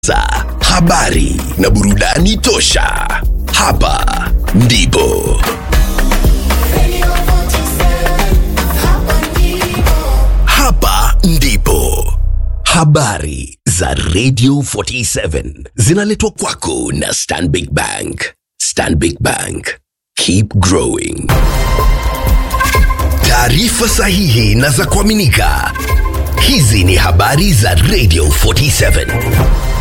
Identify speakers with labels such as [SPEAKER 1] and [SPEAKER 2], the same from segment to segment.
[SPEAKER 1] Sa habari na burudani tosha. Hapa ndipo hapa ndipo habari za Radio 47 zinaletwa kwako na Stanbic Bank. Stanbic Bank, keep growing. Taarifa sahihi na za kuaminika. Hizi ni habari za Radio 47.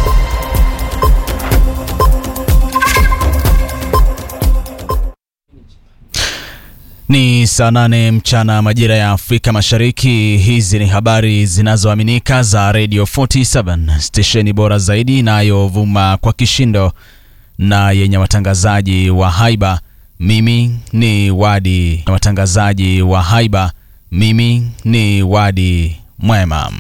[SPEAKER 2] Ni saa nane mchana majira ya Afrika Mashariki. Hizi ni habari zinazoaminika za Radio 47, stesheni bora zaidi inayovuma kwa kishindo na yenye watangazaji wa haiba. Mimi ni Wadi, watangazaji wa haiba. Mimi ni Wadi Mwema.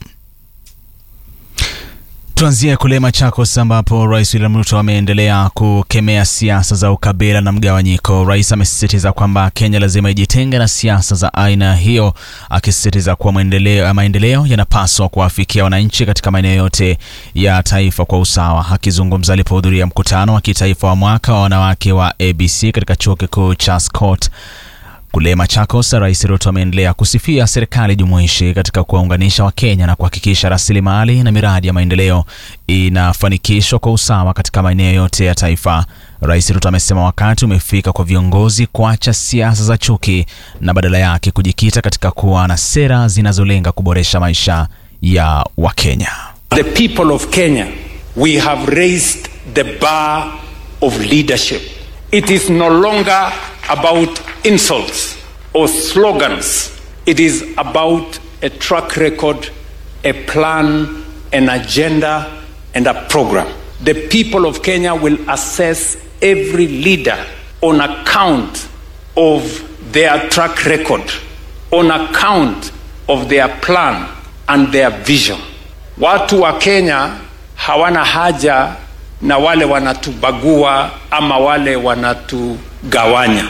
[SPEAKER 2] Tuanzie kule Machakos ambapo Rais William Ruto ameendelea kukemea siasa za ukabila na mgawanyiko. Rais amesisitiza kwamba Kenya lazima ijitenge na siasa za aina hiyo, akisisitiza kuwa maendeleo, maendeleo yanapaswa kuwafikia wananchi katika maeneo yote ya taifa kwa usawa. Akizungumza alipohudhuria mkutano wa kitaifa wa mwaka wa wanawake wa ABC katika chuo kikuu cha Scott kule Machakos, Rais Ruto ameendelea kusifia serikali jumuishi katika kuwaunganisha Wakenya na kuhakikisha rasilimali na miradi ya maendeleo inafanikishwa kwa usawa katika maeneo yote ya taifa. Rais Ruto amesema wakati umefika kwa viongozi kuacha siasa za chuki na badala yake kujikita katika kuwa na sera zinazolenga kuboresha maisha ya Wakenya.
[SPEAKER 3] The people of Kenya, we have raised the bar of leadership. It is no longer about insults or slogans. It is about a track record, a plan, an agenda, and a program. The people of Kenya will assess every leader on account of their track record, on account of their plan and their vision. Watu wa Kenya hawana haja na wale wanatubagua ama wale wanatugawanya.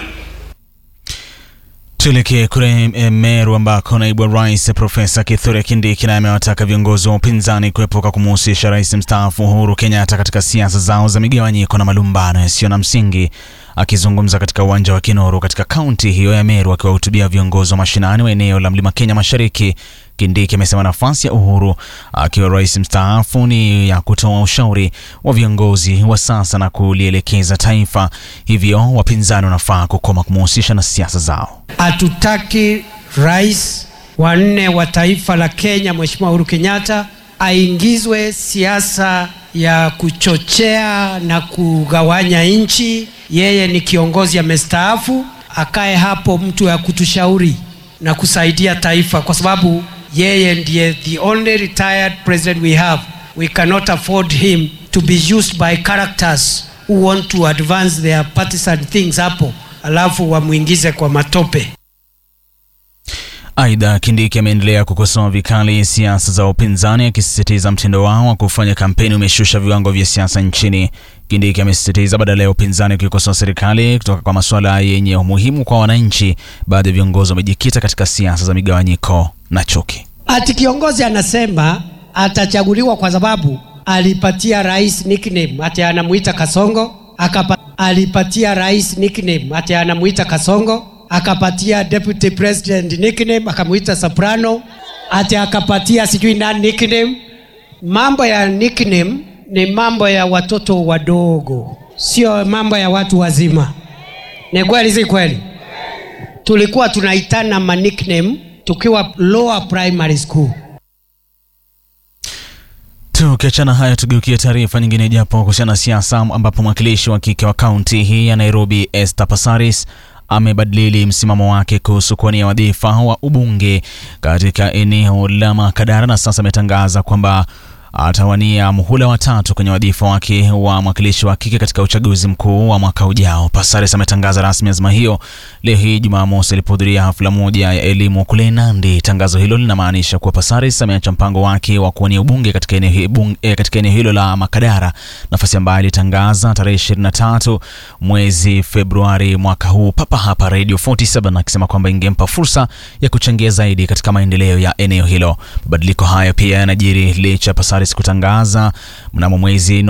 [SPEAKER 2] Tuelekee kule Meru ambako naibu wa rais Profesa Kithure Kindiki naye amewataka viongozi wa upinzani kuepuka kumuhusisha rais mstaafu Uhuru Kenyatta katika siasa zao za migawanyiko na malumbano yasiyo na msingi. Akizungumza katika uwanja wa Kinoru katika kaunti hiyo ya Meru akiwahutubia viongozi wa mashinani wa eneo la Mlima Kenya Mashariki, Kindiki amesema nafasi ya Uhuru akiwa rais mstaafu ni ya kutoa ushauri wa viongozi wa sasa na kulielekeza taifa, hivyo wapinzani wanafaa kukoma kumuhusisha na siasa zao.
[SPEAKER 4] Hatutaki rais wa nne wa taifa la Kenya Mheshimiwa Uhuru Kenyatta aingizwe siasa ya kuchochea na kugawanya nchi. Yeye ni kiongozi amestaafu, akae hapo mtu ya kutushauri na kusaidia taifa, kwa sababu yeye ndiye the only retired president we have. We cannot afford him to be used by characters who want to advance their partisan things hapo, alafu wamwingize kwa matope.
[SPEAKER 2] Aidha, Kindiki ameendelea kukosoa vikali siasa za upinzani akisisitiza mtindo wao wa kufanya kampeni umeshusha viwango vya siasa nchini. Kindiki amesisitiza badala ya upinzani kuikosoa serikali kutoka kwa masuala yenye umuhimu kwa wananchi, baadhi ya viongozi wamejikita katika siasa za migawanyiko na chuki.
[SPEAKER 4] Ati kiongozi anasema atachaguliwa kwa sababu alipatia rais nickname ati anamuita Kasongo, akapa, alipatia rais nickname ati anamuita Kasongo, akapatia deputy president nickname akamuita Soprano, ati akapatia sijui nani nickname. Mambo ya nickname ni mambo ya watoto wadogo, sio mambo ya watu wazima. Ni kweli, si kweli? Tulikuwa tunaitana ma nickname tukiwa lower primary school.
[SPEAKER 2] Tukiachana haya, tugeukie taarifa nyingine, japo kuhusiana na siasa, ambapo mwakilishi wa kike wa kaunti hii ya Nairobi Esther Passaris amebadili msimamo wake kuhusu kuwania wadhifa wa ubunge katika eneo la Makadara na sasa ametangaza kwamba atawania muhula wa tatu kwenye wadhifa wake wa mwakilishi wa kike katika uchaguzi mkuu wa mwaka ujao. Passaris ametangaza rasmi azma hiyo leo hii Jumamosi alipohudhuria hafla moja ya elimu kule Nandi. Tangazo hilo linamaanisha kuwa Passaris ameacha mpango wake wa kuwania ubunge katika eneo, bunge, eh, katika eneo hilo la Makadara, nafasi ambayo alitangaza tarehe 23 mwezi Februari mwaka huu papa hapa Radio 47 akisema kwamba ingempa fursa ya kuchangia zaidi katika maendeleo ya eneo hilo. Mabadiliko hayo pia yanajiri licha Passaris Harris kutangaza mnamo mwezi